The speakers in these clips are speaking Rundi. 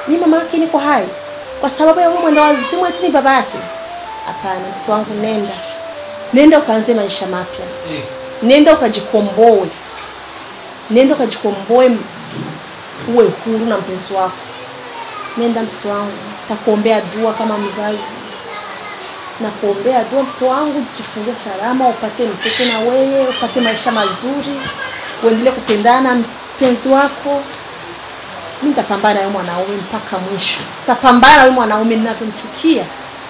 ni mama yake niko hai kwa sababu ya huyo mwenda wazimu eti ni baba yake hapana mtoto wangu nenda nenda ukaanze maisha mapya nenda ukajikomboe nenda ukajikomboe uwe huru na mpenzi wako nenda mtoto wangu takuombea dua kama mzazi na kuombea dua mtoto wangu jifungue salama upate mtoto na wewe upate maisha mazuri uendelee kupendana na mpenzi wako mi nitapambana na huyo mwanaume mpaka mwisho tapambana na huyo mwanaume ninavyomchukia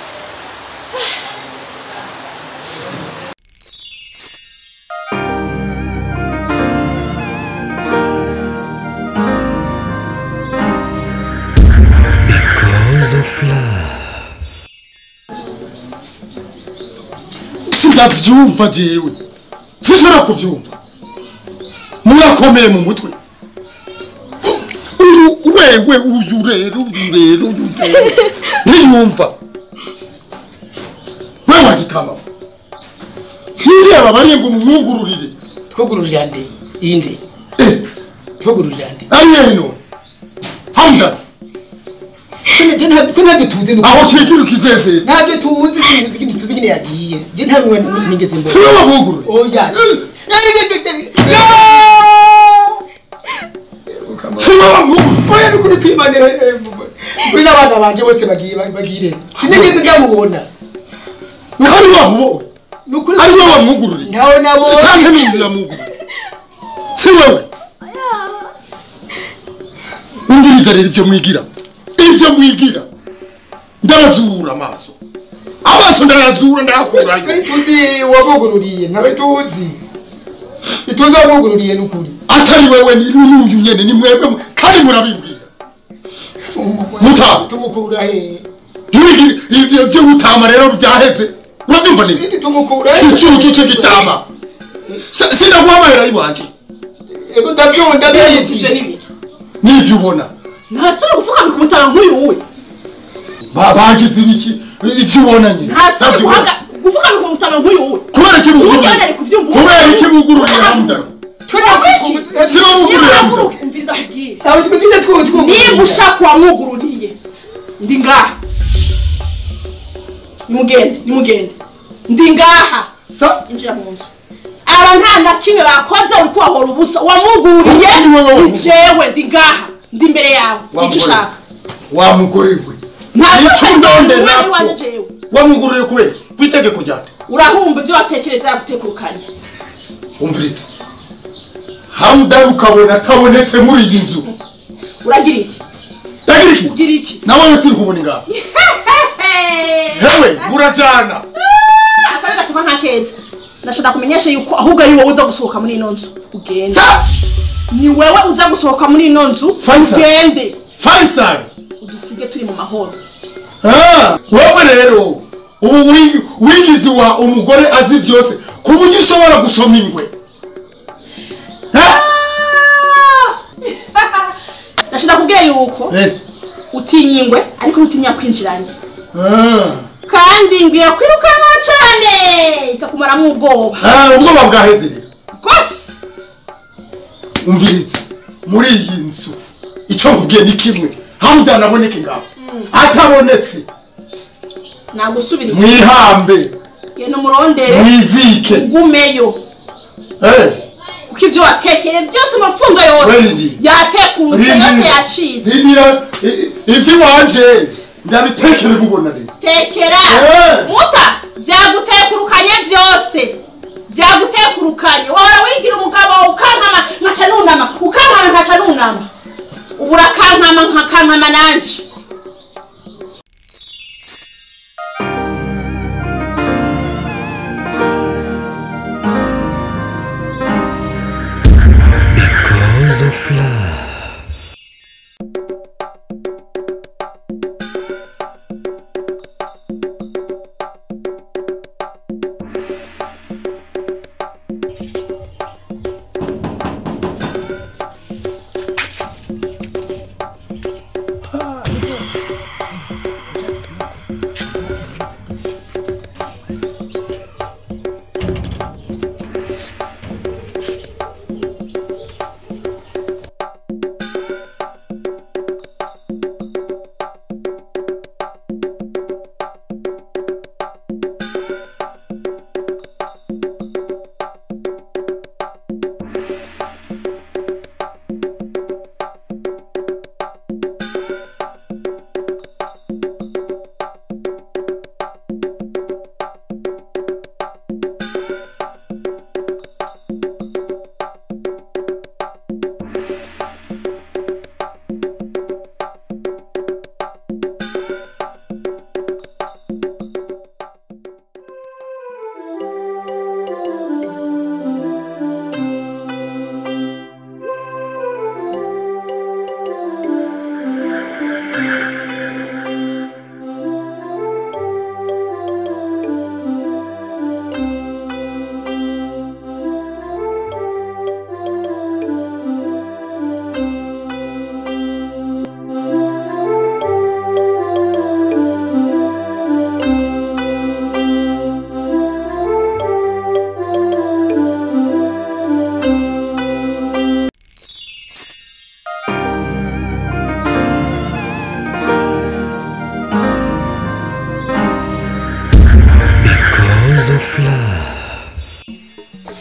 Because of love. sindavyumva jewe sinshobora kuvyumva murakomeye mu mutwe uyu wewe uyu rero uyu rero uyu rero ntiyumva we wagitama hireba bariye ngo mumwugururire twugururira nde inde Eh, twugururira nde ari heno hamda je ntabyo ko ntabyo tuzi nuko aho kigira ukizeze ntabyo tuzi sinzi ikindi tuzi nyine yagiye je ntabwo nigeze mbona siwe wamwugurure oya siwe wamwugurure oya nukuri kwimanira kuri n'abana banje bose bagiye bagire sinigeze ndamubona ntari wamubonye nukuri ari we wamwugururiye ntawe nabonye cyangwa n'undi yamwugururiye si wewe undiriza rero ibyo mwigira ibyo mwigira ndabazura amaso amaso ndayazura ndayakurayo kuri tuzi wamugururiye ntawe tuzi ituzi wamugururiye nukuri atari wewe ni n'uyu nyene ni mwebwe mu- kandi murabimbwira Muta. tumukura he ntibigire ivyo vyo gutama rero byaheze urabyumva neza Iki tumukura he icyucu cyo gitama Si- sinaguhamahera iwanje ego ndabyunda ivyo bizi n'ibiki n'ivyo ubona ntasore gupfukamika umutara nk'uyu wowe Ba- bagize ibiki ivyo ubona nyine ntasore Ntabyo ubona. gupfukamika umutara nk'uyu wowe kubera iki bugururiye Ujya bari kuvyumva. kubera iki bugururiye hamdani siba bugururiye hamdani umvira ndakubwira ntawe twigeze twugururiye niba ushaka uwamwugururiye ndi ngaha nimugende nimugende ndi ngaha sa injira mu nzu aba nta na kimwe bakoze uri kubahora ubusa uwamwugururiye Ni wowe ni jewe ndi ngaha ndi imbere yawe Wa icyo mugore. ushaka wa mugore we nta icyo ndondera iwanjye ko jewe wamugururiye kubera iki? ku itegeko ryanjye urahumba ibyo watekereza yagutekurukanye umviritse hamdani ukabona atabonetse muri iyi nzu uragira iki ndagira iki ugira iki nawe sinkubona ngaha hewe burajyana akari gasoma nka keza ndashaka kumenyesha yuko ahubwo ari wowe uza gusohoka muri ino nzu ugende sa ni wewe uza gusohoka muri ino nzu Faisal. ugende faisal udusige turi mu mahoro Ah, wowe rero ubu wi- wigize wa umugore azi byose ku buryo ushobora gusoma ingwe Ha? ndashaka kubwira yuko Eh, utinya ingwe ariko ntutinya kwinjiranye ah. kandi ingwe yakwirukanwa cyane ikakumaramo ubwoba Ah, ubwoba bwaheze rero rwose umviritse muri iyi nzu icyo nkubwiye ni kimwe hamdani aboneke ngaho atabonetse nagusubira mwihambe genda umurondere mwizike ugumeyo Eh, kuko ibyo watekeye byose amafundo yose Wendi. yatekurutse Rindi. yose yacitse rindira i- i- ivy'iwanje ndabitekere mubona rero tekera Eh. muta byagutekurukanye byose byagutekurukanye wahora wigira umugabo ukankama nkaca nunama ukankama nkaca nunama ubu urakankama nkakankama nanje Because of love.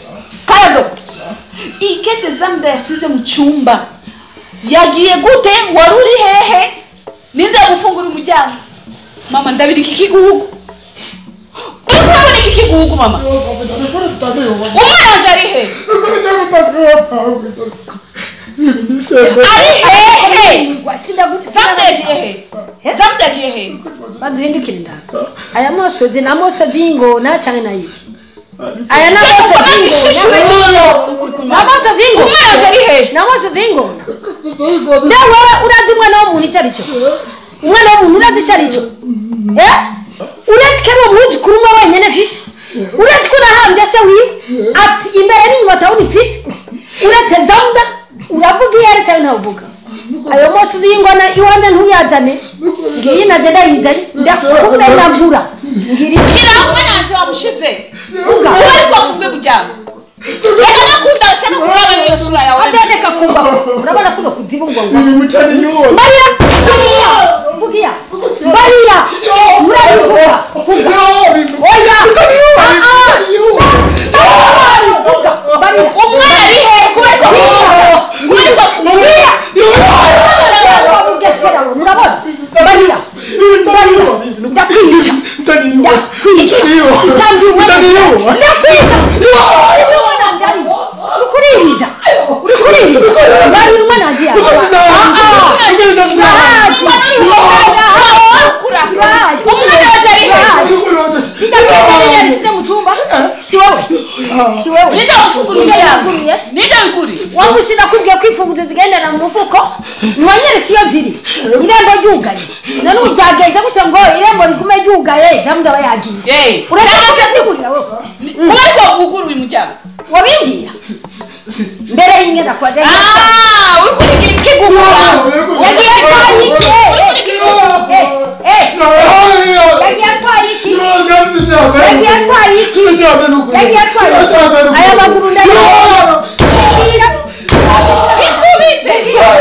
karado ikete zamda yasize mu cyumba yagiye gute wari uri hehe ninde yamufungura umuryango mama ndabira iki kigugu uri kurabona iki kigugu mama umwana wanje ari hehe ari hehe zamda yagiye hehe zamda yagiye hehe baduhindukire ndanga aya mosozi ni amosozi y'ingona cyane na yiyi aya ni amosozi y'ingona ni amosozi y'ingona umwana wanje ari hehe ni amosozi y'ingona mbe wowe urazi umwana w'umuntu icyo ari cyo umwana w'umuntu urazi icyo ari cyo Eh? uretse ko ari uwo mwuzukuru umwe wenyine fisi uretse ko unahambye se wiwe ati imbere n'inyuma atabona ifisi uretse zamda uravuga iyo ari cyane ntavuga ayo mosozi y'ingona iwanjye ntuyazane ngiyi naje ndayizanye ndakumenagura ngiri kira umwana wanje wamushize uba ari bwafunge umuryango reka nakunda se no kuraba niyo sura yawe adendeka kumva urabona kuno kuzibungwa ngo Umucani nyuwo. Maria Maria vugia Maria murabivuga vuga oya Ah, ah. vuga Maria umwana ari hehe kubera ko kubera ko Maria Mugesera we, murabona Maria Maria ndakwica ndakwica ndambiwe ndakwica umwana wanjye ari uri kuririza uri kuririza Maria umwana wanjye yawe umwana wanje ari hehe yarisize mu cyumba si wowe si wowe ninde wamufungura umuryango ninde wiguriye wamushyira kubwiye ko imfunguzo zigendera mu mufuko ntiwanyeretse iyo ziri irembo ryugaye none ubu byagenze gute ngo irembo rigume ryugaye cyangwa aba yagiye Jay urashaka kusigurira wowe kuba ariko wuguruye umuryango wabimbwira mbere y'imyenda kwa jya ah uri kurigira ikigugu yagiye atwaye iki Eh, eh, eh, yagiye atwaye iki yagiye atwaye iki yagiye atwaye iki aya maguru ndayabona ikubite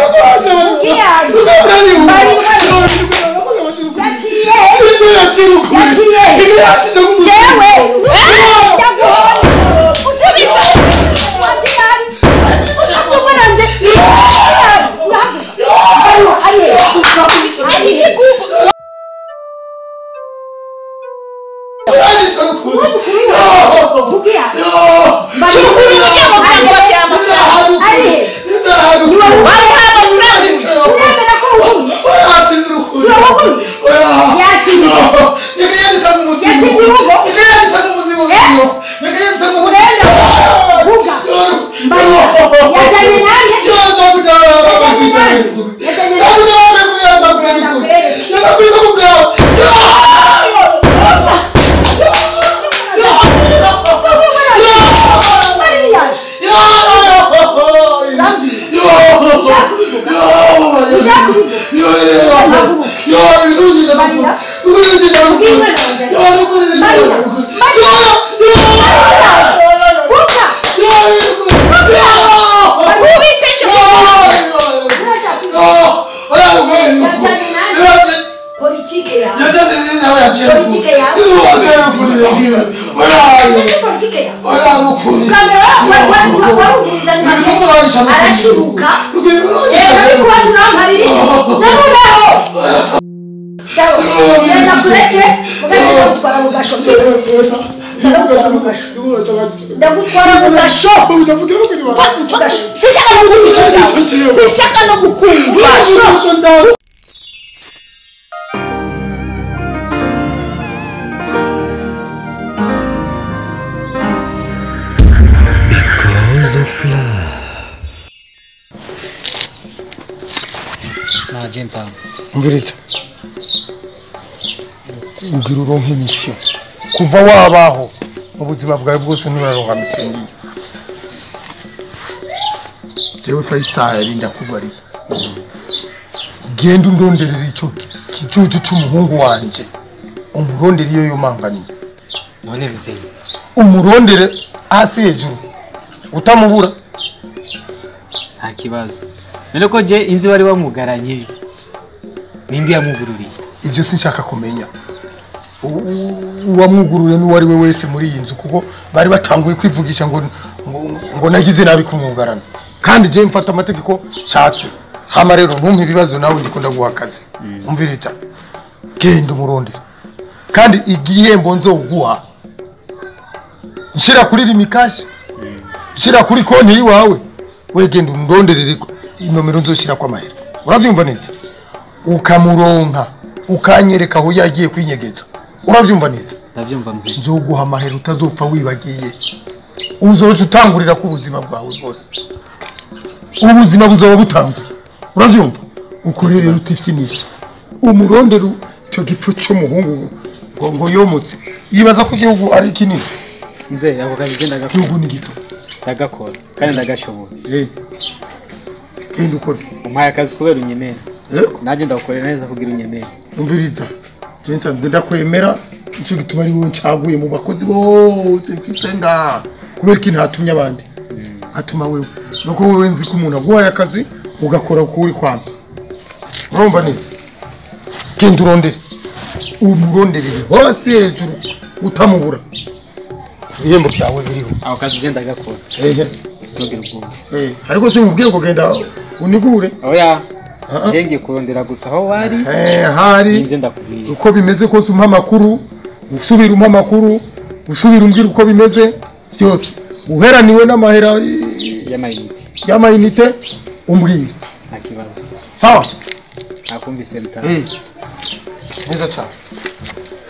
politike yawe Politike yawe. politike yawe arashibuka rero kuba tunamarira namunaho genda kureke mugahita gutwara mu gasho ndagutwara mu gasho sishaka no kukumva sishaka no kukumva Because of love. naje mpamvu umviriza ugira uronke misiyo kuva wabaho mu buzima bwawe bwose nturaronka misiyo ngiyo jewe fayisali ndakubariye genda undonderera ico kijuju c'umuhungu wanje umurondere iyo yomanganiye none mzee umurondere hasi hejuru utamubura nta kibazo none ko je inzi wari wamugaranye nindi yamugururiye ibyo sinshaka kumenya U- u- uwamwugururiye n'uwo ari we wese muri iyi nzu kuko bari batanguye kwivugisha ngo ngo- ngo nagize nabi kumwugarana kandi je mfata amategeko nshatse hama rero ntumpe ibibazo nawe ndiko ndaguha akazi umvirita genda umurondere kandi igihembo nzoguha nshira kuri rimikashi nshira kuri konti yiwawe we genda umronderere inomero nzoshira kwa mahera uravyumva neza ukamuronka ukanyereka aho yagiye kwinyegeza uravyumva neza ndabyumva mzee nzoguha amahera utazopfa wibagiye uzoca utangurira ku buzima bwawe bwose ubuzima buzoba butanguye urabyumva ukorere rutifinisha umurondere icyo gipfu cy'umuhungu ngo ngo yomotse yibaza ko igihugu ari kinini mzee ako kazi genda gakora igihugu ni gito ndagakora kandi ndagashoboye Eh. genda ukore umpaye akazi kubera unyemera Eh, nanjye ndagukorera neza kugira unyemere umviriza jensa ndakwemera nicyo gituma ari wowe ncaguye mu bakozi bose mfise ngaha kubera ko ntatumye abandi atuma wewe nuko wewe nzi ko umuntu aguhaye akazi ugakora uko uri kwamba urumva neza genda urondere umuronderere hose hejuru utamubura ibihembo byawe biriho ako kazi genda gakora ehe ntugire ubwoba eh, ariko si umubwiye ngo genda unigure oya Ah, ah. njye ngiye kurondera gusa aho wari Eh, hari ninze ndakubwira uko bimeze kose umpa amakuru usubira umpa amakuru usubira umbwira uko bimeze byose uheraniwe n'amahera y'amayinite y'amayinite umbwira nta kibazo sawa nakumvise bitanu Eh, neza cyane